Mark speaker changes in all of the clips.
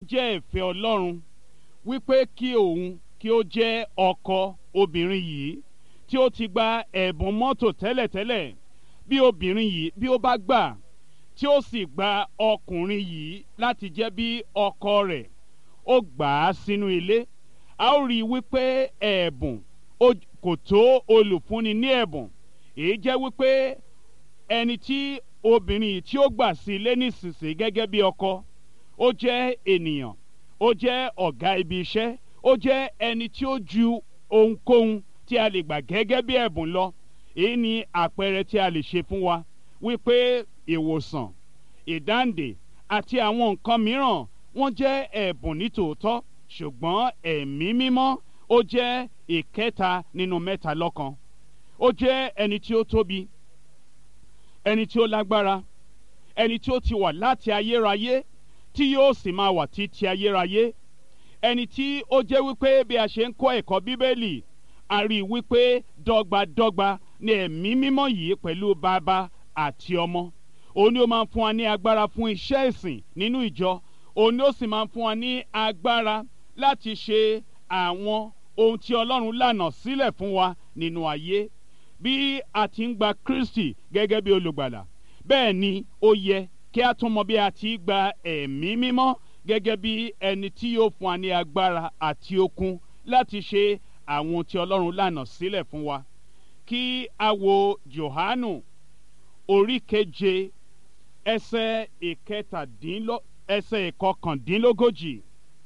Speaker 1: jẹ́ ìfẹ́ ọlọ́run wípé kí òun kí ó jẹ́ ọkọ obìnrin yìí tí ó ti gba ẹ̀bùn mọ́tò tẹ́lẹ̀tẹ́lẹ̀ bí obìnrin yìí bí ó bá gbà tí ó sì gba ọkùnrin yìí láti jẹ́ bí ọkọ rẹ̀ ó gbà á sínú ilé a ó rí i wípé ẹ̀bùn kò tó olùfúnni ní ẹ̀bùn èyí jẹ́ wípé ẹni tí obìnrin yìí tí ó gbà sí ilé nísinsìnyí gẹ́gẹ́ bí ọkọ ó jẹ́ ènìyàn ó jẹ́ ọ̀gá ibi iṣẹ́ ó jẹ́ ẹni tí ó ju ohunkóhun tí a lè gbà gẹ́gẹ́ bí ẹ̀bùn lọ èyí ni àpẹẹrẹ tí a lè ṣe fún wa wípé ìwòsàn ìdáǹdè àti àwọn nǹkan mìíràn wọ́n jẹ́ ẹ̀bùn nítòótọ́ ṣùgbọ́n ẹ̀mí mímọ́ ó jẹ́ ìkẹta nínú mẹ́ta lọ́kan ó jẹ́ ẹni tí ó tóbi ẹni tí ó lágbára ẹni tí ó ti wà láti ayérayé tí yóò sì máa wà títí ayérayé ẹni tí ó jẹ́ wípé bí a ṣe ń kọ́ ẹ̀kọ́ bíbélì a rí i wípé dọ́gbadọ́gba ni ẹ̀mí mímọ́ yìí pẹ̀lú bàbá àti ọmọ òun ni ó máa ń fún wa ní agbára fún iṣẹ́ ìsìn nínú ìjọ òun ni ó sì máa ń fún wa ní agbára láti ṣe àwọn ohun tí ọlọ́run lànà sílẹ̀ fún wa nínú ayé bí a ti ń gba kristi gẹ́gẹ́ bí olùgbàlà bẹ́ẹ̀ ni ó yẹ kí a tún mọ bí a ti gba ẹ̀mí mímọ́ gẹ́gẹ́ bí ẹni tí yóò fún wa ní agbára àti okun láti ṣe àwọn tí ọlọ́run lànà sílẹ̀ fún wa kí a wo johanu orí keje ẹsẹ̀ ìkẹtàdínlọ́ ẹsẹ̀ ìkọkàndínlógójì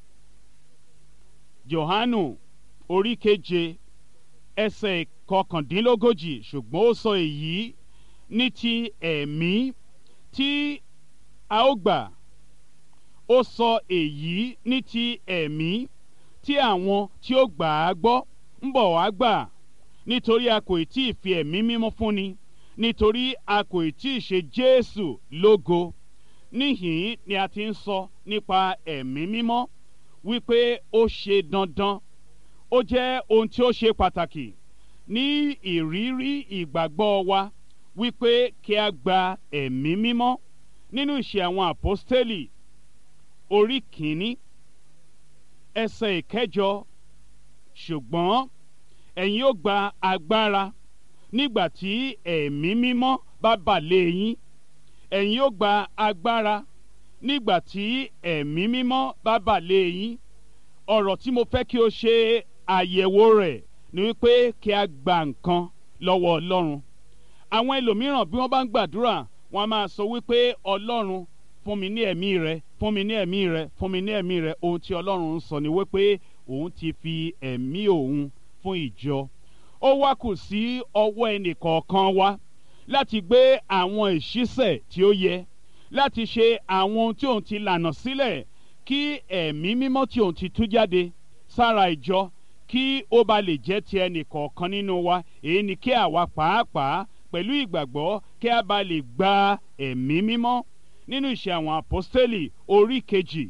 Speaker 1: johanu orí keje ẹsẹ̀ ìkọkàndínlógójì ṣùgbọ́n ó sọ èyí ní ti ẹ̀mí tí a ó gbà ó sọ èyí ní ti ẹ̀mí tí àwọn tí ó gbà á gbọ́ ń bọ̀ wá gbà nítorí a kò tí ì fi ẹ̀mí mímọ́ fúnni nítorí a kò tí ì ṣe Jésù lógo níhìn ni a ti ń sọ nípa ẹ̀mí mímọ́ wípé ó ṣe dandan ó jẹ́ ohun tí ó ṣe pàtàkì ní ìrírí ìgbàgbọ́ wa wípé kí a gba ẹ̀mí mímọ́ nínú ìṣe àwọn àpọ́stélì orí kìíní ẹsẹ̀ ìkẹjọ ṣùgbọ́n ẹ̀yin ó gba agbára nígbà tí ẹ̀mí mímọ́ bá bà lé yín ẹ̀yin ó gba agbára nígbà tí ẹ̀mí mímọ́ bá bà lé yín ọ̀rọ̀ tí mo fẹ́ kí o ṣe àyẹ̀wò rẹ̀ ni wípé kí a gba nǹkan lọ́wọ́ ọlọ́run àwọn ẹlòmíràn bí wọ́n bá ń gbàdúrà wọ́n á máa sọ wípé ọlọ́run fún mi ní ẹ̀mí rẹ fún mi ní ẹ̀mí rẹ fún mi ní ẹ̀mí rẹ ohun tí ọlọ́run ń sọ ni wípé òun ti fi ẹ̀mí òun fún ìjọ ó wá kù sí ọwọ́ ẹnìkọ̀ọ̀kan wa láti gbé àwọn ìṣísẹ̀ tí ó yẹ láti ṣe àwọn ohun tí òun ti lànà sílẹ̀ kí ẹ̀mí mímọ́ tí òun ti tú jáde sára ìjọ kí ó ba lè jẹ́ ti ẹnìkọ̀ọ̀kan nínú wa èyí ni kí àwa pàápàá pẹ̀lú ìgbàgbọ́ kí a bá lè gba ẹ̀mí mímọ́ nínú ìṣe àwọn àpọ́stélì orí kejì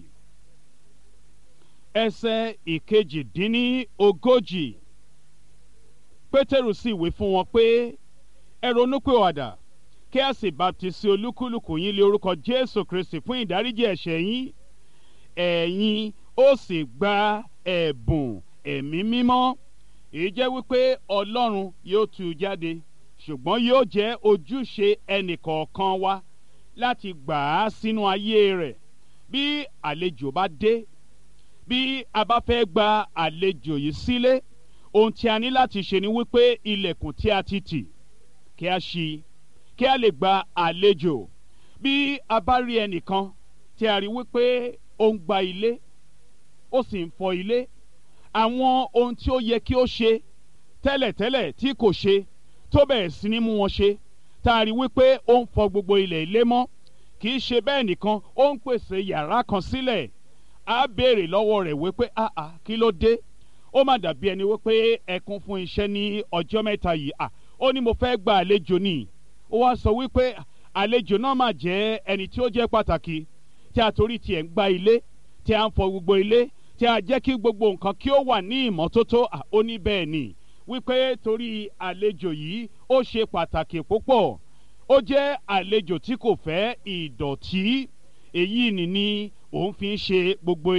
Speaker 1: ẹsẹ̀ ìkejìdínní ogójì pétérù sì wí fún wọn pé ẹ ronúpìwàdà kí a sì baptisi olúkúlùkù yín lé orúkọ jésù kristi fún ìdáríjì ẹ̀ṣẹ̀ yín ẹ̀yin ó sì gba ẹ̀bùn ẹ̀mí mímọ́ èyí jẹ́ wípé ọlọ́run yóò tú u jáde ṣùgbọ́n yóò jẹ́ ojúṣe ẹnìkọ̀ọ̀kan wa láti gbà á sínú ayé rẹ̀ bí àlejò bá dé bí a bá fẹ́ gba àlejò yìí sílé ohun tí a ní láti ṣe ni wípé ilẹ̀kùn tí a ti tì kí a ṣí kí a lè gba àlejò bí a bá rí ẹnìkan tí a rí wípé ó ń gba ilé ó sì ń fọ ilé àwọn ohun tí ó yẹ kí ó ṣe tẹ́lẹ̀tẹ́lẹ̀ tí kò ṣe tó bẹ̀rẹ̀ sí ní mú wọn ṣe tá a rí wípé ó ń fọ gbogbo ilẹ̀ ilé mọ́ kì í ṣe bẹ́ẹ̀ nìkan ó ń pèsè yàrá kan sílẹ̀ á béèrè lọ́wọ́ rẹ̀ wípé àà kí ló dé ó má dàbí ẹni wípé ẹkún fún iṣẹ́ ní ọjọ́ mẹ́ta yìí à ó ní mo fẹ́ gba àlejò ni ó wá sọ wípé àlejò náà mà jẹ́ ẹni tí ó jẹ́ pàtàkì tí a torí tiẹ̀ ń gba ilé tí a ń fọ gbogbo ilé tí a jẹ́ kí gbogbo nǹkan kí ó wà ní ìmọ́tótó à ó ní bẹ́ẹ̀ ni wípé torí àlejò yìí ó ṣe pàtàkì púpọ̀ ó jẹ́ àlejò tí kò fẹ́ ìdọ̀tí èyí ni ni òun fi ń ṣe gbogbo